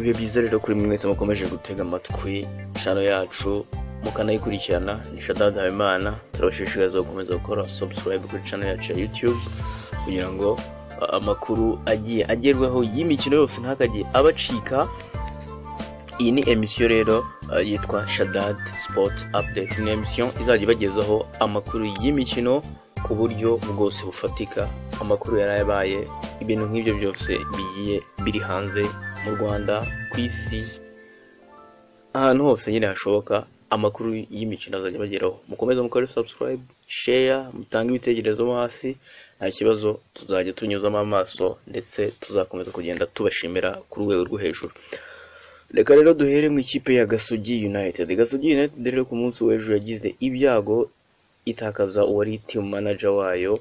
byo byiza rero kuri mwese mukomeje gutega amatwi channel yacu mukanayikurikirana ni Shaddad Habimana turabashishikariza gukomeza gukora subscribe kuri channel yacu ya YouTube kugira ngo uh, amakuru agiye agerwaho y'imikino yose ntihakajye abacika iyi ni emisiyo rero uh, yitwa Shaddad Sport Update ni emisiyo izajya ibagezaho amakuru y'imikino ku buryo bwose bufatika amakuru yari yabaye ibintu nk'ibyo byose bigiye biri hanze mu rwanda ku isi ahantu hose nyine hashoboka amakuru y'imikino azajya bageraho mukomeze mukore subscribe share mutange ibitekerezo mo hasi nta kibazo tuzajya tunyuzamo amaso ndetse tuzakomeza kugenda tubashimira ku rwego rwo hejuru reka rero duhere mu ikipe ya gasogi united gasogi united rero ku munsi w'ejo yagize ibyago itakaza uwari team manager wayo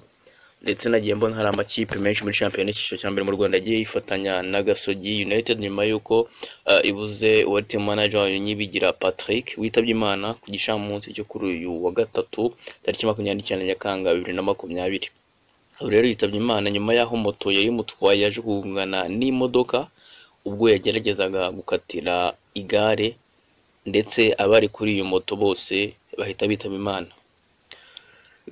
ndetse nagiye mbona hari amakipe menshi muri shampiyona y'icyiciro cya mbere mu rwanda agiye yifatanya na gasogi united nyuma y'uko uh, ibuze uwari team manager wayo nyibigira patrick witabye imana ku gicamunsi cyo kuri uyu wa gatatu tariki makumyabiri n'icyenda nyakanga bibiri na makumyabiri ubu rero yitabye imana nyuma y'aho moto yari imutwaye yaje kugongana n'imodoka ubwo yageragezaga gukatira igare ndetse abari kuri iyo moto bose bahita bitaba imana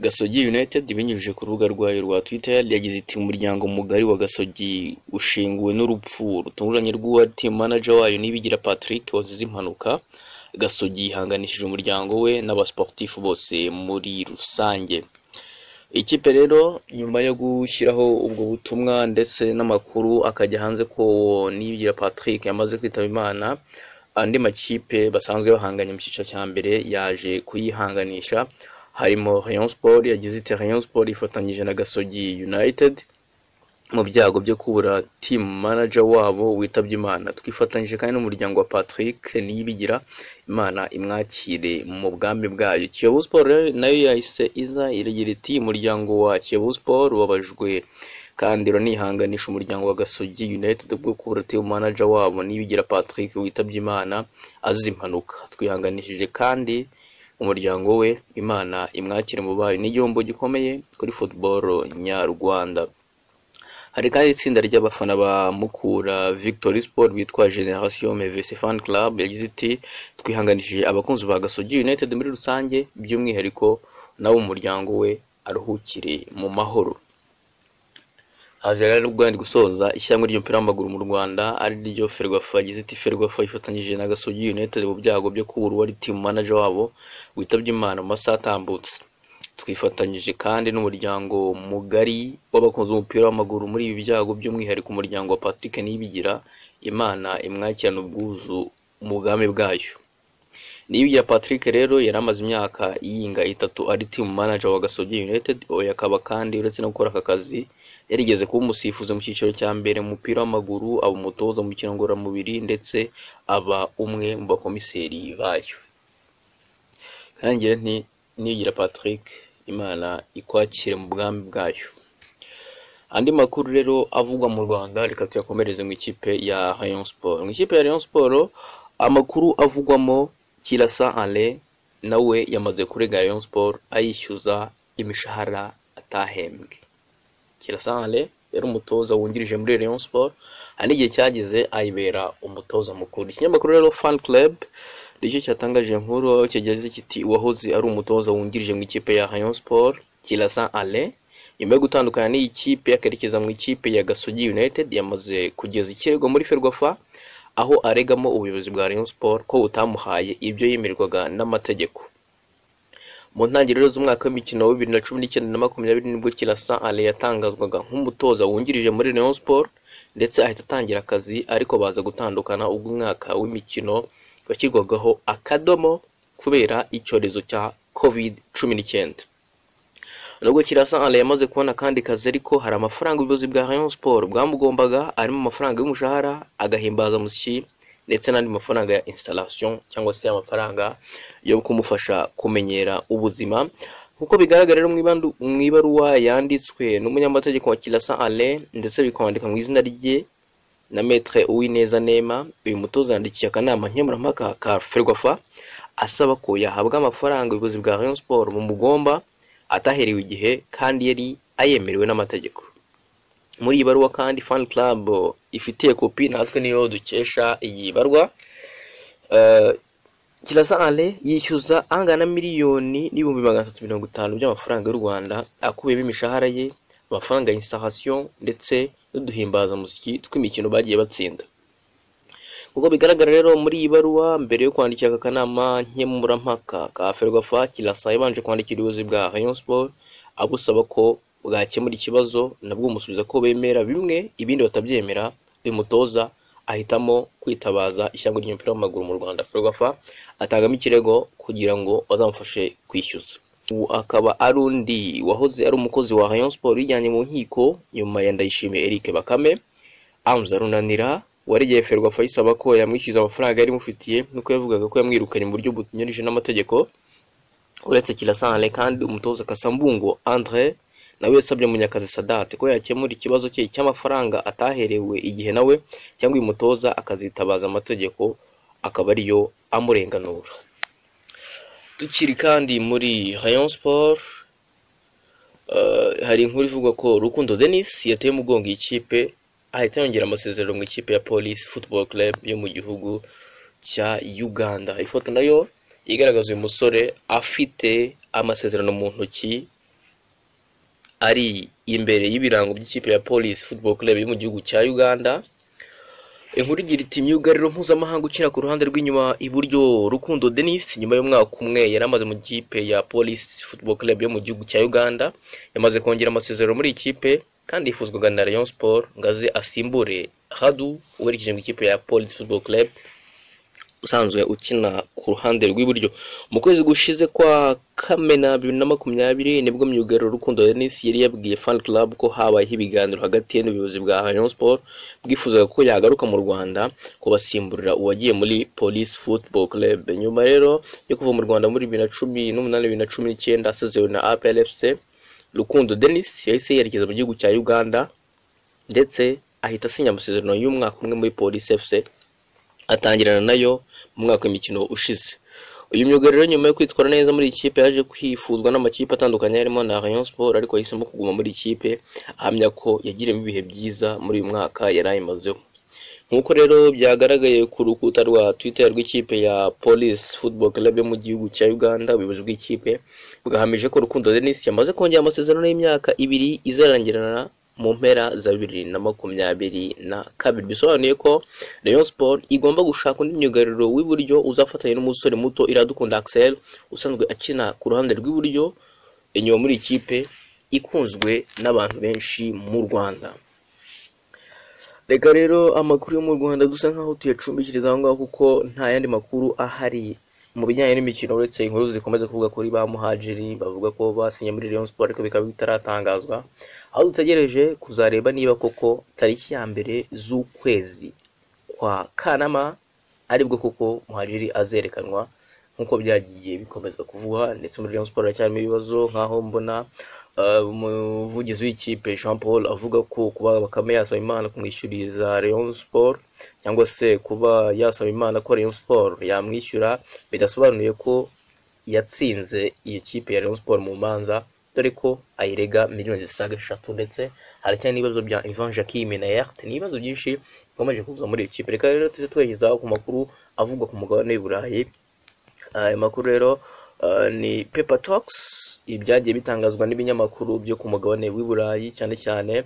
gasogi united ibinyujije ku rubuga rwayo rwa twitter yagize iti umuryango mugari wa gasogi ushinguwe n'urupfu rutunguranye rw'uwa team manager wayo nibigira patrick wazize impanuka gasogi yihanganishije umuryango we n'abasportifu bose muri rusange ikipe rero nyuma yo gushyiraho ubwo butumwa ndetse n'amakuru akajya hanze ko uwo nibigira patrick yamaze kwitaba imana andi makipe basanzwe bahanganye mu cyiciro cya mbere yaje kuyihanganisha harimo Rayon Sport yagize iti Rayon Sport ifatanyije na Gasogi United mu byago byo kubura team manager wabo witabye Imana twifatanyije kandi n'umuryango wa Patrick niyibigira Imana imwakire mu bwami bwayo Kiyovu Sport rero nayo yahise iza iragira iti umuryango wa Kiyovu Sport wabajwe kandi uranihanganisha umuryango wa Gasogi United bwo kubura team manager wabo niyibigira Patrick witabye Imana azize impanuka twihanganishije kandi umuryango we imana imwakire mu bayo n'igihombo gikomeye kuri football nyarwanda hari kandi itsinda ry'abafana ba mukura victory sport bitwa generation mvc fan club yagize iti twihanganishije abakunzi ba gasogi united muri rusange by'umwihariko nabo umuryango we aruhukire mu mahoro haje rero ubwo yari gusoza ishyirahamwe ry'umupira w'amaguru mu Rwanda ari ryo Ferwafa yagize iti Ferwafa ifatanyije na Gasogi United mu byago byo kubura wari team manager wabo witabye Imana mu masaha atambutse twifatanyije kandi n'umuryango mugari w'abakunzi b'umupira w'amaguru muri ibi byago by'umwihariko umuryango wa Patrick Niyibigira Imana imwakirana ubwuzu mu bwami bwayo Niyibigira Patrick rero yari amaze imyaka yinga itatu ari team manager wa Gasogi United oya akaba kandi uretse no gukora aka kazi yarigeze kuba umusifuzi mu cyiciro cya mbere mu mupira w'amaguru aba umutoza mu mikino ngororamubiri ndetse aba umwe mu bakomiseri bayo kandi nti nigira patrick imana ikwakire mu bwami bwayo andi makuru rero avugwa mu rwanda reka tuyakomereze mu ikipe ya rayon sport mu ikipe ya rayon sport amakuru avugwamo kirasa ale nawe yamaze kurega rayon sport ayishyuza imishahara atahembwe Kirasanle yari umutoza wungirije muri Rayon Sport hari n'igihe cyageze ayibera umutoza mukuru ikinyamakuru rero Fan Club nicyo cyatangaje inkuru aho kigeze kiti uwahoze ari umutoza wungirije mu ikipe ya Rayon Sport Kirasanle nyuma yo gutandukana n'iyi kipe akerekeza mu ikipe ya Gasogi United yamaze kugeza ikirego muri Ferwafa aho aregamo ubuyobozi bwa Rayon Sport ko butamuhaye ibyo yemererwaga n'amategeko mu ntangiriro z'umwaka w'imikino wa bibiri na cumi n'icyenda na makumyabiri nibwo kirasa ale yatangazwaga nk'umutoza wungirije muri rayon sport ndetse ahita atangira akazi ariko baza gutandukana ubwo umwaka w'imikino washyirwagaho akadomo kubera icyorezo cya covid cumi n'icyenda nubwo kirasa ale yamaze kubona akandi kazi ariko hari amafaranga ubuyobozi bwa rayon sport bwamugombaga arimo amafaranga y'umushahara agahimbaza musyi ndetse n'andi mafaranga ya installation cyangwa se amafaranga yo kumufasha kumenyera ubuzima kuko bigaragara rero mu ibaruwa yanditswe n'umunyamategeko wa kirasa ale ndetse bikandika mu izina rye na metre uwineza nema uyu mutoza yandikiye akanama nkemurampaka ka ferwafa asaba ko yahabwa amafaranga ubuyobozi bwa rayon sport mu mugomba ataherewe igihe kandi yari ayemerewe n'amategeko muri iyi baruwa kandi fani club ifitiye kopi natwe niyo dukesha iyi barwa Eh, kiraza ale yishyuza angana na miliyoni n'ibihumbi magana atatu mirongo itanu by'amafaranga y'u rwanda akubiyemo imishahara ye amafaranga ya installation ndetse n'uduhimbazamusyi tw'imikino bagiye batsinda nk'uko bigaragara rero muri iyi baruwa mbere yo kwandikira aka kanama nkemurampaka ka ferwafa kirasa yabanje kwandikira ubuyobozi bwa rayon sport abusaba ko bwakemura ikibazo nabwo bumusubiza ko bemera bimwe ibindi batabyemera uyu mutoza ahitamo kwitabaza ishyanga ry'umupira w'amaguru mu rwanda ferwafa atangamo ikirego kugira ngo bazamufashe kwishyuza ubu akaba ari undi wahoze ari umukozi wa rayon sport yijyanye mu nkiko nyuma ya ndayishimiye eric bakame amuzi arunanira waregeye ferwafa yisaba ko yamwishyuza amafaranga yari imufitiye nuko yavugaga ko yamwirukanye mu buryo bunyurije n'amategeko uretse kirasane kandi umutoza kasambungo andre nawe yasabye munyakazi sadate ko yakemura ikibazo cye cy'amafaranga ataherewe igihe nawe cyangwa uyu mutoza akazitabaza amategeko akaba ariyo amurenganura tukiri kandi muri rayon sport eh, hari inkuru ivuga ko rukundo denis yateye umugongo iyi kipe ahita yongera amasezerano mu ikipe ya polisi football club yo mu gihugu cya uganda ifoto nayo igaragaza uyu musore afite amasezerano mu ntoki ari imbere y'ibirango by'ikipe ya polisi football club yo mu gihugu cya uganda inkuru igira iti myugariro mpuzamahanga ukina ku ruhande rw'inyuma iburyo rukundo denis nyuma y'umwaka umwe yari amaze mu kipe ya polisi football club yo mu gihugu cya uganda yamaze kongera amasezerano muri iyi kipe kandi yifuzwaga na rayon sport ngo aze asimbure hadu werekeje mu ikipe ya polisi football club usanzwe ukina ku ruhande rw'iburyo mu kwezi gushize kwa kamena bibiri na makumyabiri nibwo myugariro rukundo denis yari yabwiye fan club ko habayeho ibiganiro hagati ye n'ubuyobozi bwa rayon sport bwifuzaga ko yagaruka mu rwanda kubasimburira uwagiye muri police football club nyuma rero yo kuva mu rwanda muri bibiri na cumi n'umunani bibiri na cumi n'icyenda asezewe na aplfc rukundo denis yahise yerekeza mu gihugu cya uganda ndetse ahita asinya amasezerano y'umwaka umwe muri police fc atangirana nayo mu mwaka w'imikino ushize uyu myuga rero nyuma yo kwitwara neza muri iyi kipe yaje kwifuzwa n'amakipe atandukanye harimo na rayon sport ariko yahisemo kuguma muri iyi kipe ahamya ko yagiriyemo ibihe byiza muri uyu mwaka yari ayimazemo nk'uko rero byagaragaye ku rukuta rwa twitter rw'ikipe ya police football club yo mu gihugu cya uganda ubuyobozi bw'ikipe bwahamije ko rukundo denis yamaze kongera amasezerano y'imyaka ibiri izarangirana mu mpera za bibiri na makumyabiri na kabiri bisobanuye ko rayon sport igomba gushaka undi myugariro w'iburyo uzafatanya n'umusore muto iradukunda axel usanzwe akina ku ruhande rw'iburyo inyuma muri ikipe ikunzwe n'abantu benshi mu rwanda reka rero amakuru yo mu rwanda dusa nkaho tuyacumbikiriza aho ngaho kuko nta yandi makuru ahari mu bijyanye n'imikino uretse inkuru zikomeza kuvuga kuri ba muhajiri bavuga ko basinye muri Rayon Sport ariko bikaba bitaratangazwa aho dutegereje kuzareba niba koko tariki ya mbere z'ukwezi kwa Kanama aribwo koko muhajiri azerekanwa nk'uko byagiye bikomeza kuvugwa ndetse muri Rayon Sport haracyarimo ibibazo nk'aho mbona Uh, umuvugizi w'ikipe Jean Paul avuga ko kuba Bakame yasaba Imana kumwishyuriza Rayon Sport cyangwa se kuba yasaba Imana ko Rayon Sport yamwishyura bidasobanuye ko yatsinze iyo kipe ya Rayon Sport mu manza dore ko ayirega miliyoni zisaga eshatu ndetse haracyari n'ibibazo bya Ivan Jacquim na Yert ni ibibazo byinshi bikomeje kuza muri iyo kipe reka rero tujye twegezaho ku makuru avugwa ku mugabane w'i Burayi ayo makuru rero uh, ni Paper Talks ibi byagiye bitangazwa n'ibinyamakuru byo ku mugabane w'i Burayi cyane cyane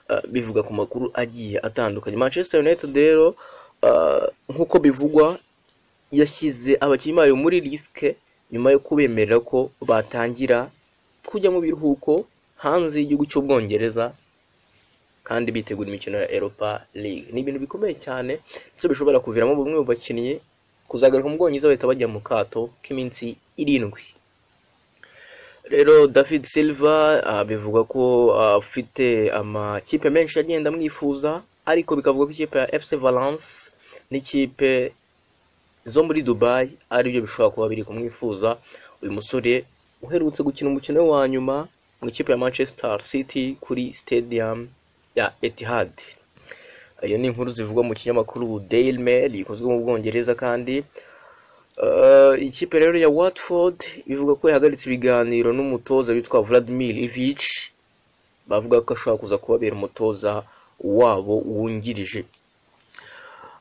uh, bivuga ku makuru agiye atandukanye Manchester United rero uh, nk'uko bivugwa yashyize abakinnyi bayo muri risike nyuma yo kubemerera ko batangira kujya mu biruhuko hanze y'igihugu cy'ubwongereza kandi bitegura imikino ya Europa League ni ibintu bikomeye cyane ndetse bishobora kuviramo bamwe mu bakinnyi kuzagaruka mu bwongereza bahita bajya mu kato k'iminsi irindwi rero david silva ah, bivugwa ko ah, afite amakipe menshi agenda amwifuza ariko bikavuga ko ikipe ya fc valence n'ikipe zo muri dubai aribyo bishobora kuba biri kumwifuza uyu musore uherutse gukina umukino we wa nyuma mu ikipe ya manchester city kuri stadium ya etihad iyo ni inkuru zivugwa mu kinyamakuru daily mail gikozwe mu bwongereza kandi Uh, ikipe rero ya Watford ivuga ko yahagaritse ibiganiro n'umutoza witwa Vladimir Ivic bavuga ko ashobora kuza kubabera umutoza wabo wungirije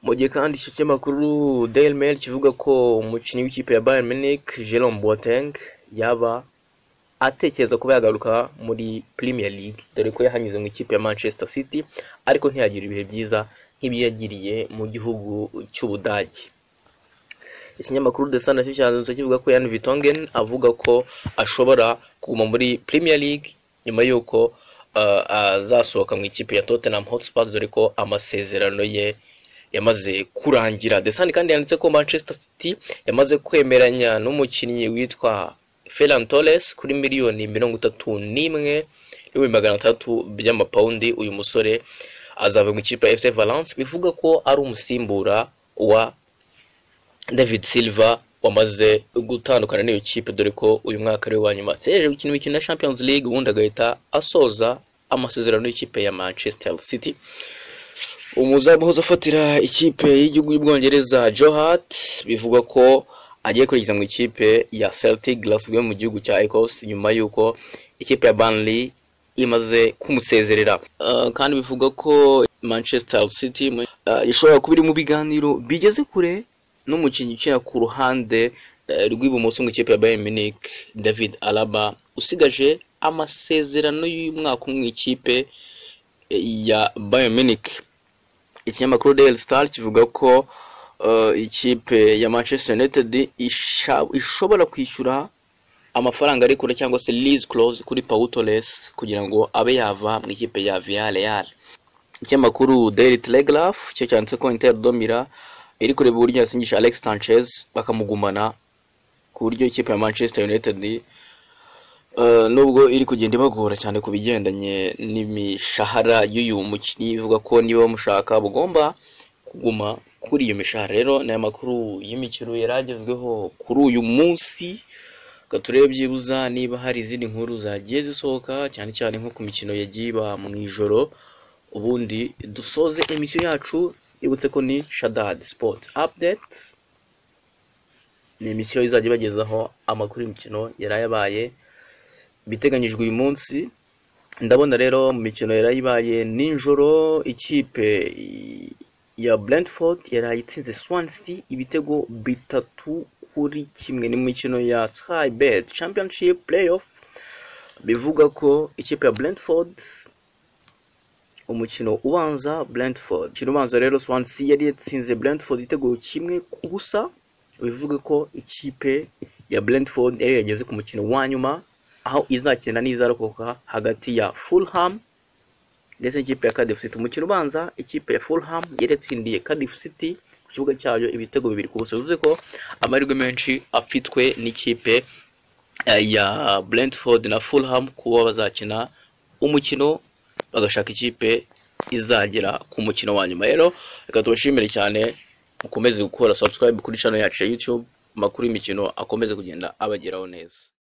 mu gihe kandi icyo kinyamakuru Daily Mail kivuga ko umukinnyi w'ikipe ya Bayern Munich Jerome Boateng yaba atekereza kuba yagaruka muri Premier League dore ko yahanyuze mu ikipe ya Manchester City ariko ntiyagira ibihe byiza nk'ibi yagiriye mu gihugu cy'Ubudage ikinyamakuru The Sun nacyo cyazindutse kivuga ko Yan Vertonghen avuga ko ashobora kuguma muri Premier League nyuma y'uko uh, azasohoka mu ikipe ya Tottenham Hotspur dore ko amasezerano ye yamaze kurangira The Sun kandi yanditse ko Manchester City yamaze kwemeranya n'umukinnyi witwa Ferran Torres kuri miliyoni mirongo itatu n'imwe n'ibihumbi magana atandatu by'amapawundi uyu musore azava mu ikipe ya FC Valence bivuga ko ari umusimbura wa David Silva wamaze gutandukana n'iyo kipe dore ko uyu mwaka ari wa nyuma ategereje gukina imikino ya Champions League ubundi agahita asoza amasezerano y'ikipe ya Manchester City umuzamu uhoze afatira ikipe y'igihugu y'ubwongereza Joe Hart bivuga ko agiye kwerekeza mu ikipe ya Celtic Glasgow mu gihugu cya Ecosse nyuma y'uko ikipe ya Burnley imaze kumusezerera Uh, kandi bivuga ko Manchester City uh, ishobora kuba iri mu biganiro bigeze kure n'umukinnyi ukina ku ruhande eh, rw'ibumoso mu ikipe ya Bayern Munich David Alaba usigaje amasezerano y'umwaka umwe mu ikipe eh, ya Bayern Munich ikinyamakuru Daily Star kivuga ko eh, ikipe ya Manchester United isha- ishobora kwishyura amafaranga ari kure cyangwa se lease clause kuri Pau Torres kugira ngo abe yava mu ikipe ya Villarreal ikinyamakuru Daily Telegraph cyo cyanditse ko Inter Domira iri kureba uburyo yasinyisha Alex Sanchez bakamugumana ku buryo ikipe ya Manchester United eh, nubwo iri kugenda ibagora cyane ku bigendanye n'imishahara y'uyu mukinnyi ivuga ko niba bamushaka bagomba kuguma kuri iyo mishahara rero ni amakuru y'imikino yari agezweho kuri uyu munsi reka turebe byibuza niba hari izindi nkuru zagiye zisohoka cyane cyane nko ku mikino yagiye iba mu ijoro ubundi dusoze emisiyo yacu ibutse ko ni shadad sport update ni emisiyo izajya ibagezaho amakuru y'imikino yari yabaye biteganyijwe uyu munsi ndabona rero mu mikino yari ibaye nijoro ikipe ya Brentford yari itsinze Swansea ibitego bitatu kuri kimwe ni mu mikino ya Sky Bet Championship Playoff bivuga ko ikipe ya Brentford umukino ubanza Brentford umukino ubanza rero Swansea yari yatsinze Brentford igitego kimwe ku busa bivuga ko ikipe ya Brentford yari yageze ku mukino wa nyuma aho izakina n'izarokoka hagati ya Fulham ndetse n'ikipe ya Cardiff City umukino ubanza ikipe ya Fulham yari yatsindiye Cardiff City ku kibuga cyayo ibitego bibiri ku busa bivuze ko amahirwe menshi afitwe n'ikipe eh, ya Brentford na Fulham kuba bazakina umukino bagashaka ikipe izagera ku mukino wa nyuma rero reka tubashimire cyane mukomeze gukora subscribe kuri channel yacu ya YouTube amakuru y'imikino akomeze kugenda abageraho neza